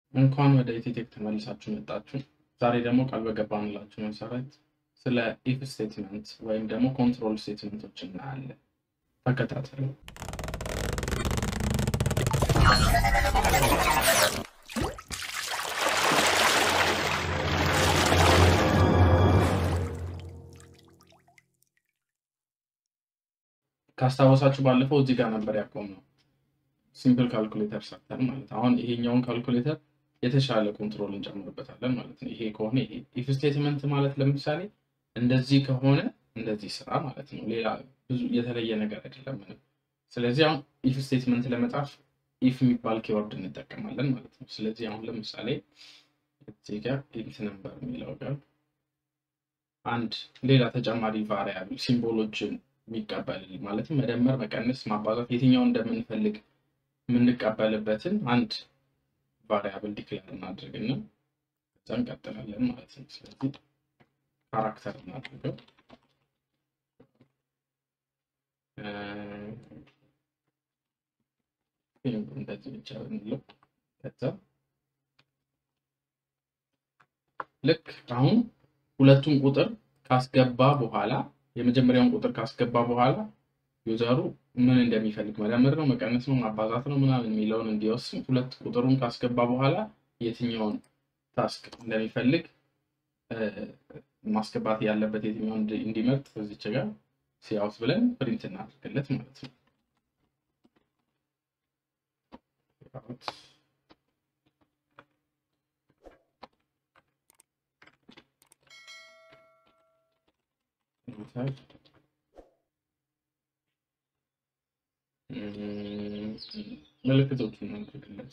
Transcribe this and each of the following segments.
እንኳን ወደ ኢቲቴክ ተመልሳችሁ መጣችሁ። ዛሬ ደግሞ ቃል በገባንላችሁ መሰረት ስለ ኢፍ ስቴትመንት ወይም ደግሞ ኮንትሮል ስቴትመንቶች እናያለን። ተከታተሉ። ካስታወሳችሁ ባለፈው እዚህ ጋር ነበር ያቆምነው። ሲምፕል ካልኩሌተር ሰርተን ማለት አሁን ይሄኛውን ካልኩሌተር የተሻለ ኮንትሮል እንጨምርበታለን ማለት ነው። ይሄ ከሆነ ይሄ ኢፍ ስቴትመንት ማለት ለምሳሌ እንደዚህ ከሆነ እንደዚህ ስራ ማለት ነው። ሌላ ብዙ የተለየ ነገር አይደለም ምንም። ስለዚህ አሁን ኢፍ ስቴትመንት ለመጻፍ ኢፍ የሚባል ኪወርድ እንጠቀማለን ማለት ነው። ስለዚህ አሁን ለምሳሌ እዚህ ጋር ኢንት ነምበር የሚለው ጋር አንድ ሌላ ተጨማሪ ቫሪያብል ሲምቦሎችን የሚቀበል ማለትም መደመር፣ መቀነስ፣ ማባዛት የትኛውን እንደምንፈልግ የምንቀበልበትን አንድ ቫሪያብል ዲክሌር እናድርግና ከዛ እንቀጥላለን ማለት ነው። ስለዚህ ካራክተር እናድርገው እንደዚህ ብቻ ብንለው ከዛ ልክ አሁን ሁለቱን ቁጥር ካስገባ በኋላ የመጀመሪያውን ቁጥር ካስገባ በኋላ ዩዘሩ ምን እንደሚፈልግ መደመር ነው መቀነስ ነው ማባዛት ነው ምናምን የሚለውን እንዲወስን ሁለት ቁጥሩን ካስገባ በኋላ የትኛውን ታስክ እንደሚፈልግ ማስገባት ያለበት የትኛውን እንዲመርጥ እዚች ጋር ሲያውት ብለን ፕሪንት እናድርግለት ማለት ነው። ምልክቶች እናድርግለት።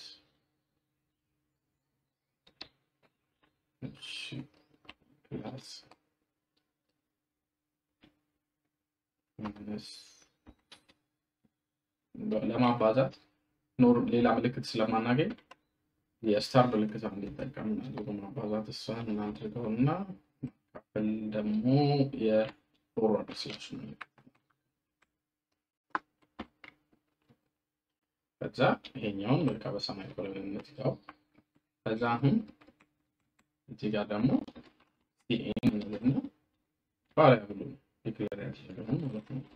ፕላስ ለማባዛት ኖር ሌላ ምልክት ስለማናገኝ የስታር ምልክት እንዲጠቀም እናድርገው። ማባዛት እሷን እናድርገው እና መካፈል ደግሞ የፎርዋርድ ስላሽ ምልክት ከዛ ይሄኛውን በቃ በሰማይ ኮሎንነት ጋው ከዛ አሁን እዚህ ጋር ደግሞ ሲኤን እንልና ቫሪያብሉ ዲክሌር ያደረገውን ማለት ነው።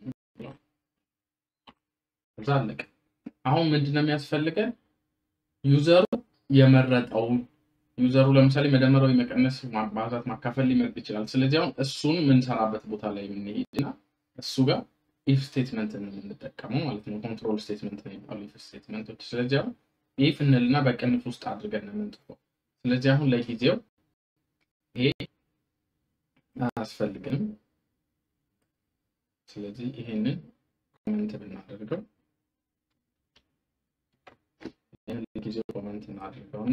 ከዛ አለቀ። አሁን ምንድን ነው የሚያስፈልገን? ዩዘሩ የመረጠውን ዩዘሩ ለምሳሌ መደመራዊ መቀነስ፣ ማባዛት፣ ማካፈል ሊመርጥ ይችላል። ስለዚህ አሁን እሱን የምንሰራበት ቦታ ላይ የምንሄድና እሱ ጋር ኢፍ ስቴትመንት ነው የምንጠቀመው ማለት ነው። ኮንትሮል ስቴትመንት ነው የሚባሉ ኢፍ ስቴትመንቶች። ስለዚህ አሁን ኢፍ እንልና በቅንፍ ውስጥ አድርገን ነው የምንጽፈው። ስለዚህ አሁን ለጊዜው ይሄ አያስፈልግንም። ስለዚህ ይሄንን ኮመንት ብናደርገው ይህን ለጊዜው ኮመንት እናድርገውና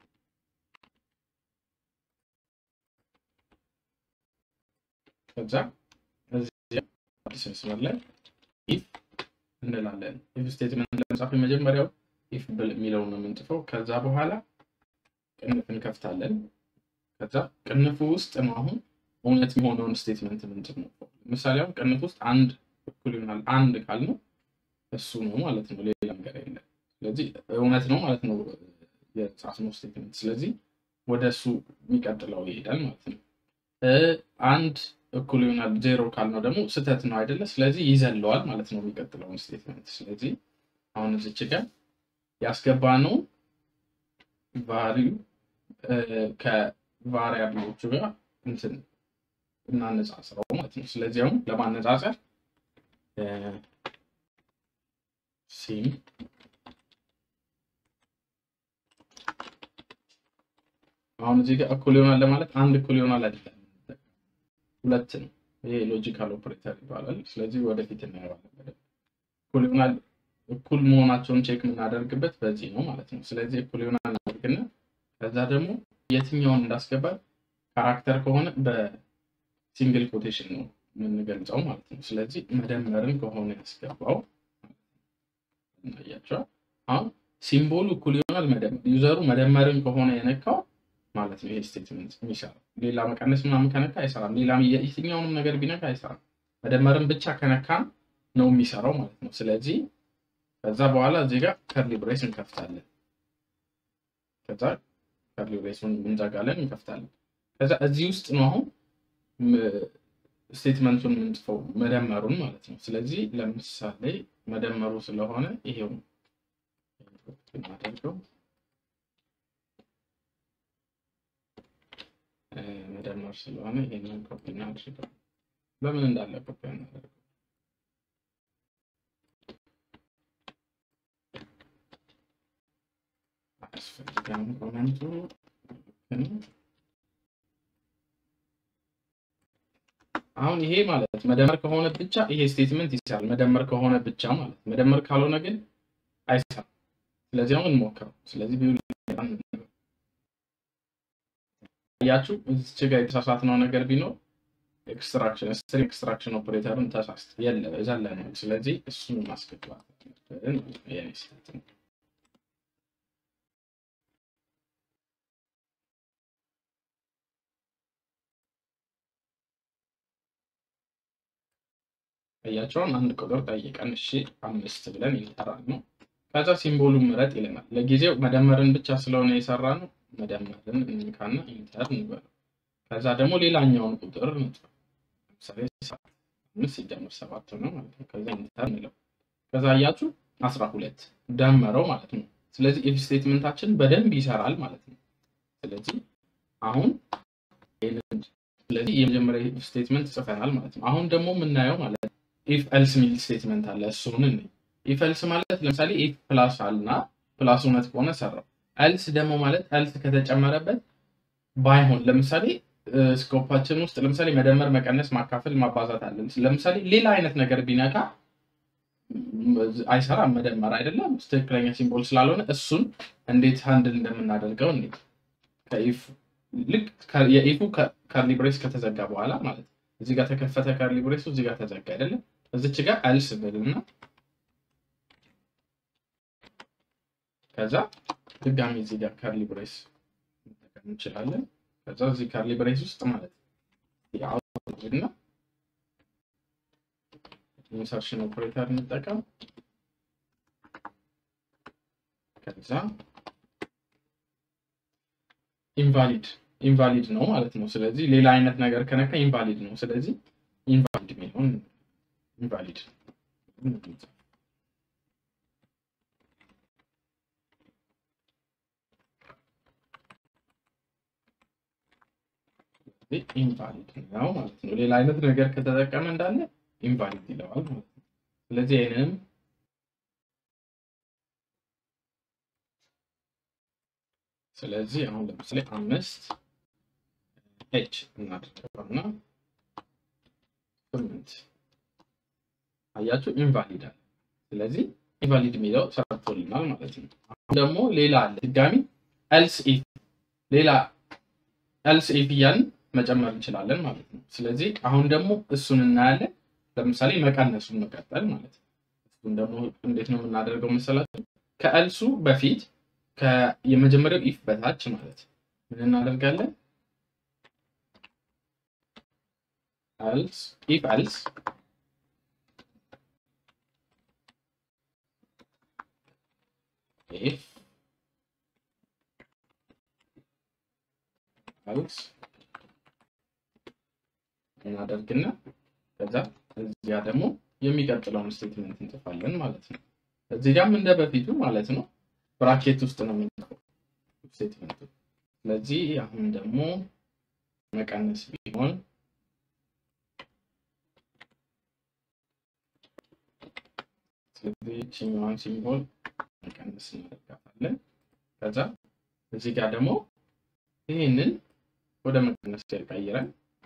ከዛ እዚህ አዲስ መስመር ላይ ኢፍ እንላለን። ኢፍ ስቴትመንት ለመጻፍ የመጀመሪያው ኢፍ የሚለውን ነው የምንጽፈው። ከዛ በኋላ ቅንፍ እንከፍታለን። ከዛ ቅንፉ ውስጥ ነው አሁን እውነት የሆነውን ስቴትመንት የምንጽፈው። ምሳሌ አሁን ቅንፍ ውስጥ አንድ እኩል ይሆናል አንድ ካልነው እሱ ነው ማለት ነው፣ ሌላ ነገር የለም። ስለዚህ እውነት ነው ማለት ነው የጻፍነው ስቴትመንት። ስለዚህ ወደ እሱ የሚቀጥለው ይሄዳል ማለት ነው። አንድ እኩል ይሆናል ዜሮ ካልነው ደግሞ ስህተት ነው አይደለ? ስለዚህ ይዘለዋል ማለት ነው የሚቀጥለውን ስቴትመንት። ስለዚህ አሁን እዚች ጋር ያስገባነው ቫሪዩ ከቫሪያብሎቹ ጋር እንትን እናነጻጽረው ማለት ነው። ስለዚህ አሁን ለማነጻጸር ሲም አሁን እዚህ ጋር እኩል ይሆናል ለማለት አንድ እኩል ይሆናል አይደለም ሁለት ነው። ይሄ ሎጂካል ኦፕሬተር ይባላል። ስለዚህ ወደፊት እናየዋለን። እኩል ይሆናል እኩል መሆናቸውን ቼክ የምናደርግበት በዚህ ነው ማለት ነው። ስለዚህ እኩል ይሆናል እናደርግና ከዛ ደግሞ የትኛውን እንዳስገባል ካራክተር ከሆነ በሲንግል ኮቴሽን ነው የምንገልጸው ማለት ነው። ስለዚህ መደመርን ከሆነ ያስገባው እናያቸዋል። አሁን ሲምቦሉ እኩል ይሆናል መደመር ዩዘሩ መደመርን ከሆነ የነካው ማለት ነው። ይሄ ስቴትመንት የሚሰራው ሌላ መቀነስ ምናምን ከነካ አይሰራም። ሌላ የትኛውንም ነገር ቢነካ አይሰራም። መደመርን ብቻ ከነካ ነው የሚሰራው ማለት ነው። ስለዚህ ከዛ በኋላ እዚህ ጋር ከርሊ ብሬስ እንከፍታለን። ከዛ ከርሊ ብሬሱን እንዘጋለን እንከፍታለን። ከዛ እዚህ ውስጥ ነው አሁን ስቴትመንቱን የምንጽፈው መደመሩን ማለት ነው። ስለዚህ ለምሳሌ መደመሩ ስለሆነ ይሄው የማደርገው መደመር ስለሆነ ይሄንን ኮፒ እናድርገው። በምን እንዳለ ኮፒ እናደርገው። አያስፈልግም ኮመንቱ አሁን ይሄ ማለት መደመር ከሆነ ብቻ ይሄ ስቴትመንት ይሰራል። መደመር ከሆነ ብቻ ማለት መደመር ካልሆነ ግን አይሰራም። ስለዚህ አሁን እንሞክረው። ስለዚህ ቢውል ያችሁ እዚህ ጋር የተሳሳትነው ነገር ቢኖር ኤክስትራክሽን ስትሪንግ ኤክስትራክሽን ኦፕሬተርን ተሳስት የለ ዘለ ነው። ስለዚህ እሱን ማስገባት የኔ ስህተት ነው። እያቸውን አንድ ቁጥር ጠይቀን እሺ አምስት ብለን ይጠራል ነው። ከዛ ሲምቦሉን ምረጥ ይለናል። ለጊዜው መደመርን ብቻ ስለሆነ የሰራ ነው። መደመርን እንካና ኢንተር እንበለው። ከዛ ደግሞ ሌላኛውን ቁጥር እንጥራ። ለምሳሌ አምስት ሲደመር ሰባት ነው ማለት ነው። ከዛ ኢንተር እንለው። ከዛ እያችሁ አስራ ሁለት ደመረው ማለት ነው። ስለዚህ ኢፍ ስቴትመንታችን በደንብ ይሰራል ማለት ነው። ስለዚህ አሁን ስለዚህ የመጀመሪያ ኢፍ ስቴትመንት ጽፈናል ማለት ነው። አሁን ደግሞ የምናየው ማለት ነው ኢፍ ኤልስ ሚል ስቴትመንት አለ። እሱን እንይ። ኢፍ ኤልስ ማለት ለምሳሌ ኢፍ ፕላስ አልና ፕላስ እውነት ከሆነ ሰራው። ኤልስ ደግሞ ማለት ኤልስ ከተጨመረበት ባይሆን ለምሳሌ ስኮፓችን ውስጥ ለምሳሌ መደመር፣ መቀነስ፣ ማካፈል፣ ማባዛት አለን። ለምሳሌ ሌላ አይነት ነገር ቢነካ አይሰራም። መደመር አይደለም ትክክለኛ ሲምቦል ስላልሆነ እሱን እንዴት ሃንድል እንደምናደርገው እንዴ ከኢፍ ልክ የኢፉ ከርሊ ብሬስ ከተዘጋ በኋላ ማለት እዚህ ጋር ተከፈተ ከርሊ ብሬሱ እዚህ ጋር ተዘጋ አይደለም። እዚች ጋር አልስ ብልና ከዛ ድጋሚ እዚህ ጋር ከርሊ ብሬስ መጠቀም እንችላለን። ከዛ እዚህ ከርሊ ብሬስ ውስጥ ማለት እና ኢንሰርሽን ኦፕሬተር እንጠቀም። ከዛ ኢንቫሊድ ኢንቫሊድ ነው ማለት ነው። ስለዚህ ሌላ አይነት ነገር ከነካ ኢንቫሊድ ነው። ስለዚህ ኢንቫሊድ የሚለውን ኢንቫሊድ ኢንቫሊድ ነው ማለት ነው። ሌላ አይነት ነገር ከተጠቀመ እንዳለ ኢንቫሊድ ይለዋል ማለት ነው። ስለዚህ ይህንንም ስለዚህ አሁን ለምሳሌ አምስት ኤች እናድርገውና ስምንት አያችሁ ኢንቫሊድ አለ። ስለዚህ ኢንቫሊድ የሚለው ሰርቶልናል ማለት ነው። አሁን ደግሞ ሌላ አለ ድጋሚ ኤልስ ኢፍ ሌላ ኤልስ ኢፍ እያልን መጨመር እንችላለን ማለት ነው። ስለዚህ አሁን ደግሞ እሱን እናያለን። ለምሳሌ መቀነሱን መቀጠል ማለት ነው። እሱን ደግሞ እንዴት ነው የምናደርገው መሰላችሁ? ከኤልሱ በፊት የመጀመሪያው ኢፍ በታች ማለት ምን እናደርጋለን? ኤልስ ኢፍ ኤልስ ኢፍ ኤልስ እናደርግና ከዛ እዚያ ደግሞ የሚቀጥለውን ስቴትመንት እንጽፋለን ማለት ነው። እዚህ ጋርም እንደ በፊቱ ማለት ነው ብራኬት ውስጥ ነው የምንጽፈው ስቴትመንቱ። ስለዚህ አሁን ደግሞ መቀነስ ቢሆን ስለዚህ ይችኛዋን ሲምቦል መቀነስ እናደርጋታለን። ከዛ እዚህ ጋር ደግሞ ይህንን ወደ መቀነስ ቀይረን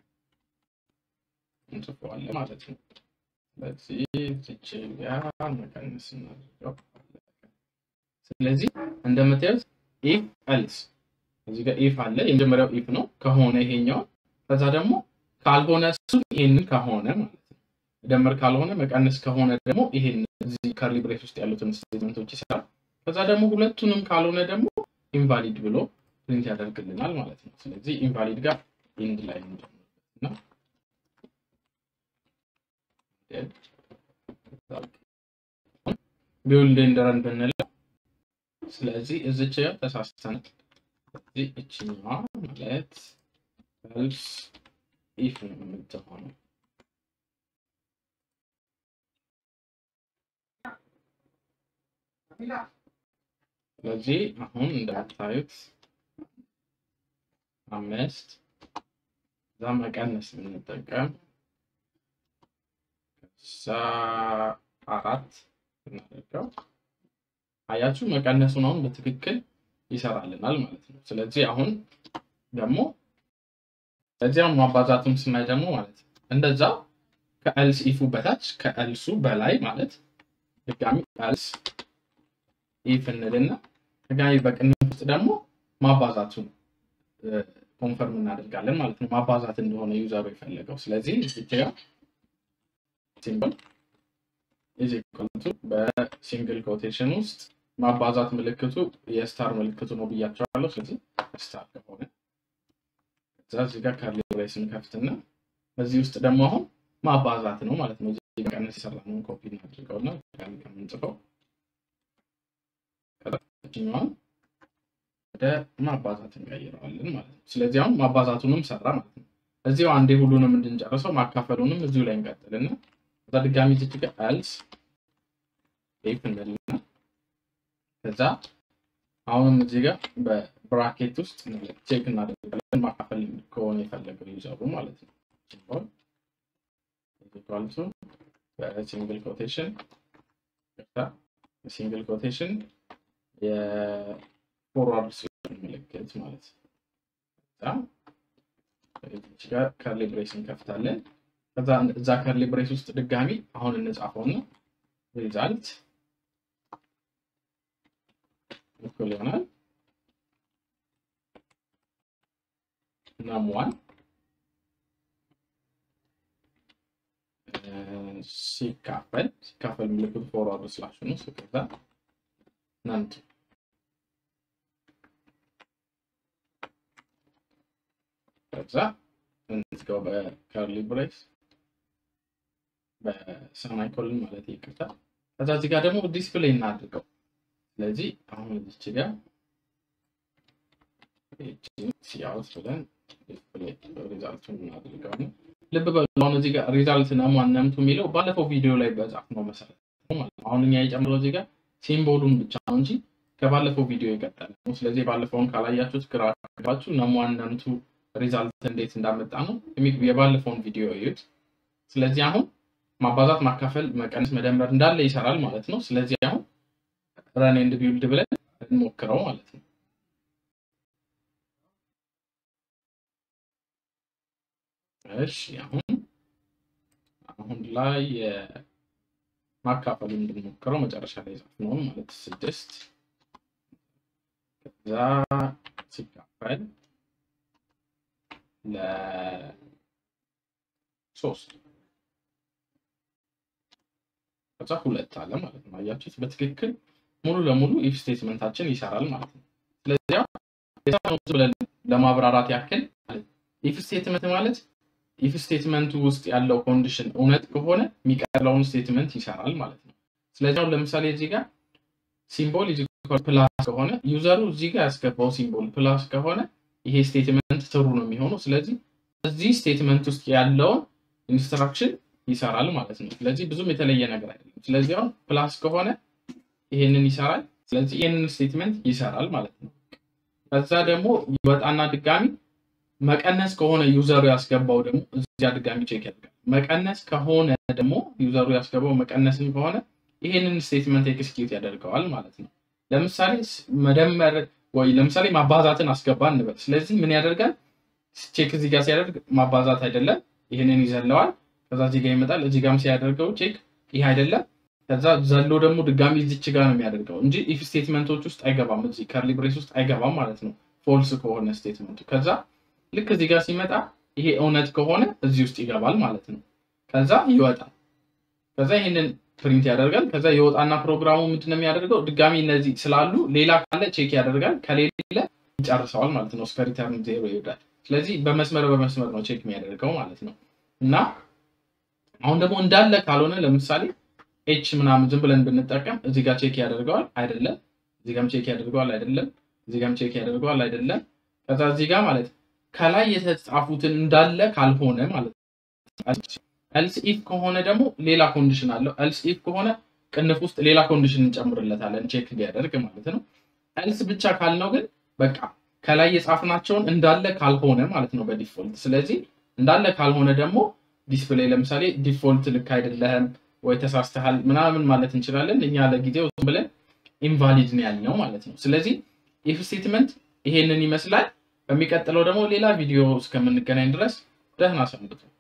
እንጽፈዋለን ማለት ነው። ስለዚህ እዚች ጋር መቀነስ እናደርገው። ስለዚህ እንደምታዩት ኢፍ ኤልስ እዚህ ጋር ኢፍ አለ። የመጀመሪያው ኢፍ ነው ከሆነ ይሄኛው፣ ከዛ ደግሞ ካልሆነ እሱ ይሄንን ከሆነ ማለት ነው። መደመር ካልሆነ መቀነስ ከሆነ ደግሞ ይሄን እዚህ ከርሊ ብሬስ ውስጥ ያሉትን ስቴትመንቶች ይሰራል። ከዛ ደግሞ ሁለቱንም ካልሆነ ደግሞ ኢንቫሊድ ብሎ ፕሪንት ያደርግልናል ማለት ነው። ስለዚህ ኢንቫሊድ ጋር ኢንድ ላይ እንጀምርበትና ቢውልድ ኤንድ ረን ብንለው ስለዚህ እዚች ጋር ተሳስተናል። ስለዚህ እችኛዋ ማለት ኤልስ ኢፍ ነው የምትሆነው። ስለዚህ አሁን እንደምታዩት አምስት እዛ መቀነስ ብንጠቀም ከዛ አራት ብናደርገው አያችሁ መቀነሱን አሁን በትክክል ይሰራልናል ማለት ነው። ስለዚህ አሁን ደግሞ እዚያም ማባዛቱን ስናይ ደግሞ ማለት ነው እንደዛ ከኤልስ ኢፉ በታች ከኤልሱ በላይ ማለት ድጋሚ ኤልስ ኢፍ እንልና ድጋሚ በቅንፍ ውስጥ ደግሞ ማባዛቱን ኮንፈርም እናደርጋለን ማለት ነው። ማባዛት እንደሆነ ዩዘሩ የፈለገው። ስለዚህ እዚህ ጋር ሲምፕል ኢዝ ኢኳል ቱ በሲንግል ኮቴሽን ውስጥ ማባዛት ምልክቱ የስታር ምልክቱ ነው ብያቸዋለሁ። ስለዚህ ስታር ከሆነ እዛ እዚህ ጋር ካርሊ ብሬስ ስንከፍትና በዚህ ውስጥ ደግሞ አሁን ማባዛት ነው ማለት ነው። እዚህ ጋር ቀንስ የሰራነውን ኮፒ እናድርገውና ከምንጽፈው ከታችኛዋን ወደ ማባዛት እንቀይረዋለን ማለት ነው። ስለዚህ አሁን ማባዛቱንም ሰራ ማለት ነው። እዚሁ አንዴ ሁሉንም እንድንጨርሰው ማካፈሉንም እዚሁ ላይ እንቀጥልና ከዛ ድጋሚ ዝች ጋር ኤልስ ኢፍ እንልና ከዛ አሁንም እዚህ ጋር በብራኬት ውስጥ ቼክ እናደርጋለን ማካፈል ከሆነ የፈለገው ዩዘሩ ማለት ነው። ሲምቦል ኢኳልቱ በሲንግል ኮቴሽን ሲንግል ኮቴሽን የፎርዋርድ ስላሽ ምልክት ማለት ነው። እዚህ ጋር ከርሊ ብሬስ እንከፍታለን። ከዛ እዛ ከርሊ ብሬስ ውስጥ ድጋሚ አሁን እንጻፈውና ሪዛልት እኩል ይሆናል ናም ዋን ሲካፈል ሲካፈል ምልክቱ ፎርዋርድ ስላሽ ነው። ከዛ ናንቱ ከዛ እንዝጋው በከርሊ ብሬስ በሰማይኮልን ማለት ይቅርታ። ከዛ እዚህ ጋር ደግሞ ዲስፕሌይ እናድርገው። ስለዚህ አሁን እዚች ጋር ሲያውት ብለን ሪዛልቱን እናድርገው ነው። ልብ በሉ አሁን እዚህ ጋር ሪዛልት ነሟን ነምቱ የሚለው ባለፈው ቪዲዮ ላይ በጻፍ ነው መሰረት ማለት ነው። አሁን እኛ የጨምረው እዚህ ጋር ሲምቦሉን ብቻ ነው እንጂ ከባለፈው ቪዲዮ የቀጠለ ነው። ስለዚህ ባለፈውን ካላያችሁት ግራ ገባችሁ ነሟን ነምቱ ሪዛልት እንዴት እንዳመጣ ነው የባለፈውን ቪዲዮ እዩት። ስለዚህ አሁን ማባዛት፣ ማካፈል፣ መቀነስ፣ መደመር እንዳለ ይሰራል ማለት ነው። ስለዚህ አሁን ረን ኤንድ ቢውልድ ብለን እንሞክረው ማለት ነው። እሺ አሁን አሁን ላይ ማካፈል እንድንሞክረው መጨረሻ ላይ ጻፍነውን ማለት ስድስት ከዛ ሲካፈል ለሶስት ከዛ ሁለት አለ ማለት ነው። አያችሁት? በትክክል ሙሉ ለሙሉ ኢፍ ስቴትመንታችን ይሰራል ማለት ነው። ስለዚህ ብለን ለማብራራት ያክል ኢፍ ስቴትመንት ማለት ኢፍ ስቴትመንቱ ውስጥ ያለው ኮንዲሽን እውነት ከሆነ የሚቀጥለውን ስቴትመንት ይሰራል ማለት ነው። ስለዚህ አሁን ለምሳሌ እዚህ ጋር ሲምቦል ፕላስ ከሆነ ዩዘሩ እዚህ ጋር ያስገባው ሲምቦል ፕላስ ከሆነ ይሄ ስቴትመንት ትሩ ነው የሚሆነው። ስለዚህ እዚህ ስቴትመንት ውስጥ ያለውን ኢንስትራክሽን ይሰራል ማለት ነው። ስለዚህ ብዙም የተለየ ነገር አይደለም። ስለዚህ አሁን ፕላስ ከሆነ ይሄንን ይሰራል። ስለዚህ ይሄንን ስቴትመንት ይሰራል ማለት ነው። ከዛ ደግሞ ይወጣና ድጋሚ መቀነስ ከሆነ ዩዘሩ ያስገባው ደግሞ እዚያ ድጋሚ ቼክ ያደርጋል። መቀነስ ከሆነ ደግሞ ዩዘሩ ያስገባው መቀነስን ከሆነ ይሄንን ስቴትመንት ኤክስኪዩት ያደርገዋል ማለት ነው። ለምሳሌ መደመር ወይ ለምሳሌ ማባዛትን አስገባ እንበል። ስለዚህ ምን ያደርጋል? ቼክ እዚህ ጋር ሲያደርግ ማባዛት አይደለም፣ ይህንን ይዘለዋል። ከዛ እዚህ ጋር ይመጣል። እዚህ ጋርም ሲያደርገው ቼክ ይህ አይደለም። ከዛ ዘሎ ደግሞ ድጋሚ እዚች ጋር ነው የሚያደርገው እንጂ ኢፍ ስቴትመንቶች ውስጥ አይገባም። እዚህ ከርሊ ብሬስ ውስጥ አይገባም ማለት ነው፣ ፎልስ ከሆነ ስቴትመንቱ። ከዛ ልክ እዚህ ጋር ሲመጣ ይሄ እውነት ከሆነ እዚህ ውስጥ ይገባል ማለት ነው። ከዛ ይወጣል። ከዛ ይህንን ፕሪንት ያደርጋል። ከዛ የወጣና ፕሮግራሙ ምንድነው የሚያደርገው? ድጋሚ እነዚህ ስላሉ ሌላ ካለ ቼክ ያደርጋል። ከሌለ ይጨርሰዋል ማለት ነው። እስከ ሪተርን ዜሮ ይሄዳል። ስለዚህ በመስመር በመስመር ነው ቼክ የሚያደርገው ማለት ነው። እና አሁን ደግሞ እንዳለ ካልሆነ ለምሳሌ ኤች ምናምን ዝም ብለን ብንጠቀም እዚህ ጋር ቼክ ያደርገዋል አይደለም፣ እዚህ ጋርም ቼክ ያደርገዋል አይደለም፣ እዚህ ጋርም ቼክ ያደርገዋል አይደለም። ከዛ እዚህ ጋር ማለት ከላይ የተጻፉትን እንዳለ ካልሆነ ማለት ኤልስ ኢፍ ከሆነ ደግሞ ሌላ ኮንዲሽን አለው። ኤልስ ኢፍ ከሆነ ቅንፍ ውስጥ ሌላ ኮንዲሽን እንጨምርለታለን ቼክ ሊያደርግ ማለት ነው። ኤልስ ብቻ ካልነው ግን በቃ ከላይ የጻፍናቸውን እንዳለ ካልሆነ ማለት ነው በዲፎልት ስለዚህ እንዳለ ካልሆነ ደግሞ ዲስፕሌይ ለምሳሌ ዲፎልት ልክ አይደለህም ወይ ተሳስተሃል ምናምን ማለት እንችላለን። እኛ ለጊዜው ዝም ብለን ኢንቫሊድ ነው ያልነው ማለት ነው። ስለዚህ ኢፍ ስቴትመንት ይሄንን ይመስላል። በሚቀጥለው ደግሞ ሌላ ቪዲዮ እስከምንገናኝ ድረስ ደህና ሰንብቱ።